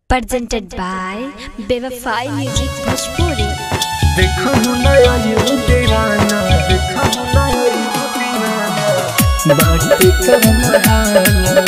presented by Bevafai Music Bhojpuri. देखो नया ये दीवाना देखो नया ये दीवाना बात करना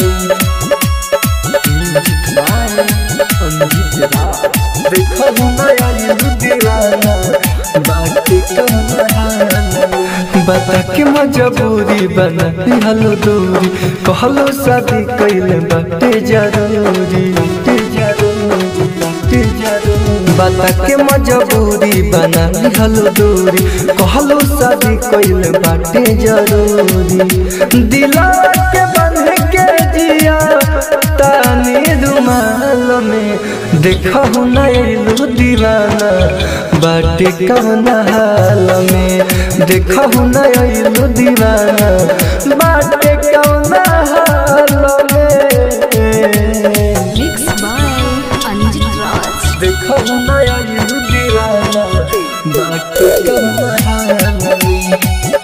देखो नया ये दीवाना बात करना बता के मजबूरी बना हलो दूरी कहलो शादी कैले बाटे जरूरी बाटे जरूरी बाटे जरूरी बता के मजबूरी बना हलो दूरी कहलो शादी कैले बाटे जरूरी दिला के बंध के जिया तानी रुमाल में देखो नैलू दीवाना बाटे कौन हाल में देखो नैलू दीवाना बाटे कौन हाल में Mixed by Anjit Raj. देखो नैलू दीवाना बाटे कौन हाल में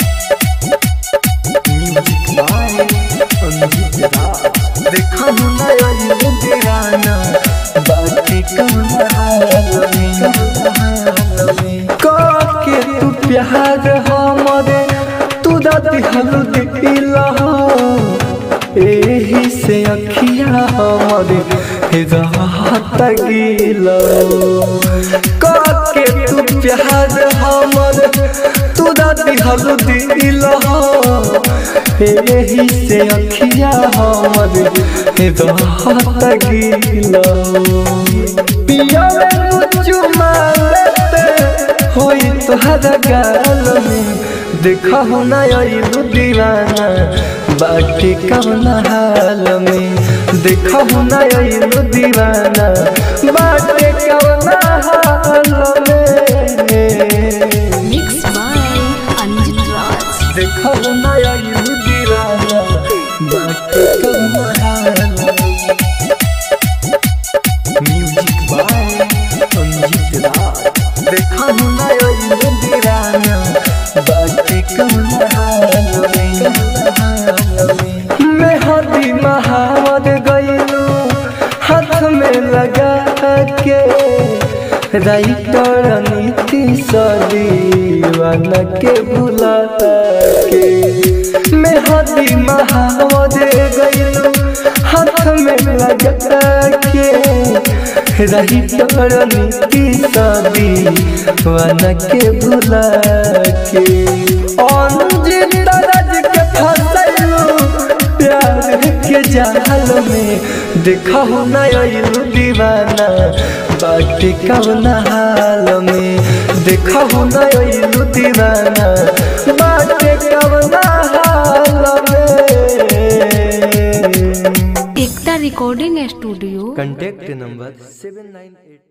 म्यूजिक बाय अंजित राज देखो नैलू दीवाना बाटे कौन हाल में के तू प्यार हमरे तू दादी हलू दिल एही से अखिया हमरे राहत गिल के तू प्यार हमरे तू दादी हलू दिल एही से अखिया हमरे राहत गिल पिया चुमा लेते होई तोहरा गाल में देखा हो ना आइलू दीवाना बाकी कौन हाल में देखा हो ना आइलू दीवाना बाकी कौन हाल में Mixed by Anjit Raj. देखा हो ना आइलू दीवाना बाकी कौन हाल में म्यूजिक बाय अंजित राज देखा हो ना आइलू दीवाना बाकी कौन हाल में मैं हदी महावत गईलू हाथ में लगा के राइटर नीति सदीवाना के भुला के मैं हदी महावत गईलू हाथ में लगा के राइटर नीति सदीवाना के भुला के अंजित राज के फसलू प्यार के जाल में देखा हो ना आइलू दीवाना बाकी कौन हाल में देखा हो ना आइलू दीवाना बाकी कौन हाल में Ekta Recording Studio. Contact number seven nine at